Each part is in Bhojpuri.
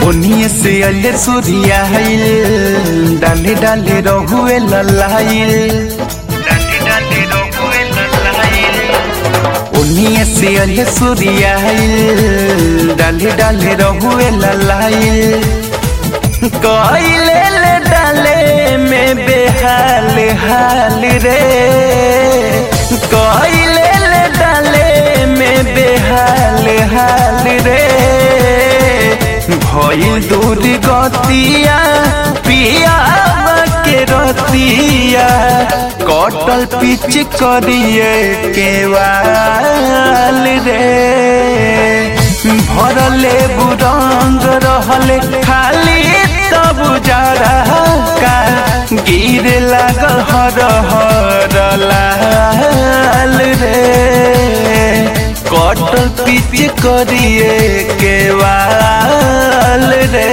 ओनिए से अले सूर्या हिल डाले डाले रहुए ललाइल डाले डाले रहुए ललाइल ओनिए से अले सूर्या हिल डाले डाले रहुए ललाइल कइले ले डाले में बेहाल हाल रे कइले ले डाले में बेहाल हाल रे भइल दूर गतिया पिया के रतिया कटल पिच करिए केवाल रे भरले बुरंग रहले खाली तब जरा का गिर लागल हर हर लाल रे कटल पिच करिए केवाल रे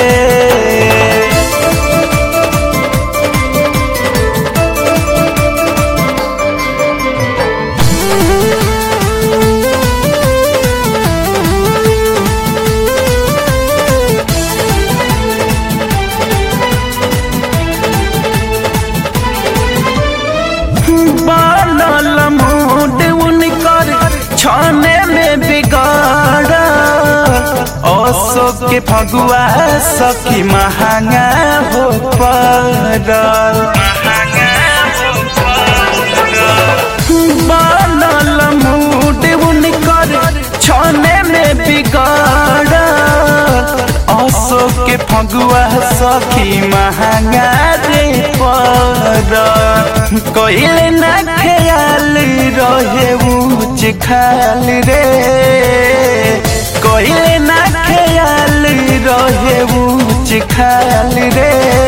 बनल मूड उनकर छाने में बिगाड़ अशोक के फगुआ सखी महंगा हो पड़ल बनल मूड उनकर छाने में बिगाड़ अशोक के फगुआ सखी महंगा रे पर कइले ना ख्याल रहे ऊंच खाल रे कइले ना ख्याल रहे ऊंच खाल रे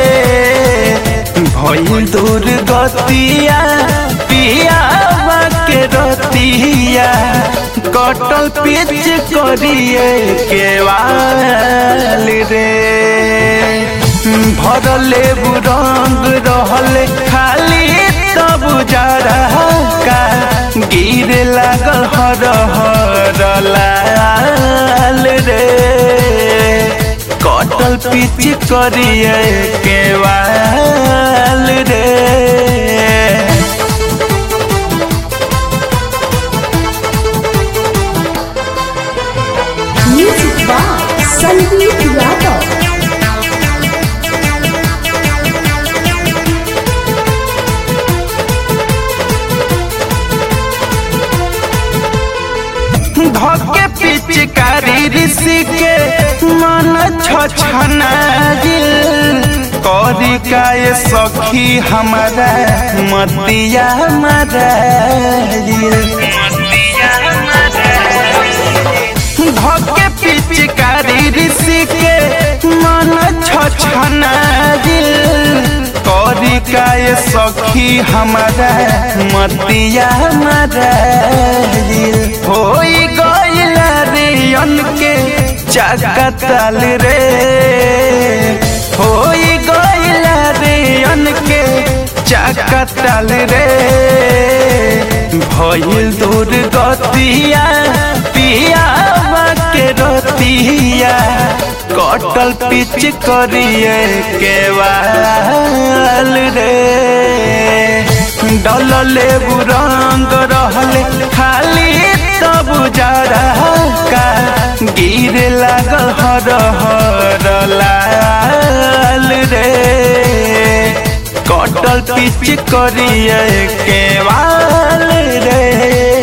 भइल दूर गतिया पिया के रतिया कटल पिच करिए केवाल रे भरले बुरंग रहले खाली तब जरा का गिर लागल हर हर लाल रे कटल पिच करिए केवाल रे Music by Sandeep Yadav. धके पिचकारी ऋषि के मन छछना गिल करी काय सखी हमारा मतिया मराइल धके पिचकारी ऋषि के मन छछना गिल करी काय सखी हमारा मतिया मराइल होई गइल रे के चाका ताल रे होई गइल रे के चाका ताल रे भइल दूर गतिया पिया के रतिया कटल पिच करिए केवाल रे डलले बुरंग रहले खाली तब जरा का गिर लागल हर हर लाल रे कटल पिच करिए केवाल रे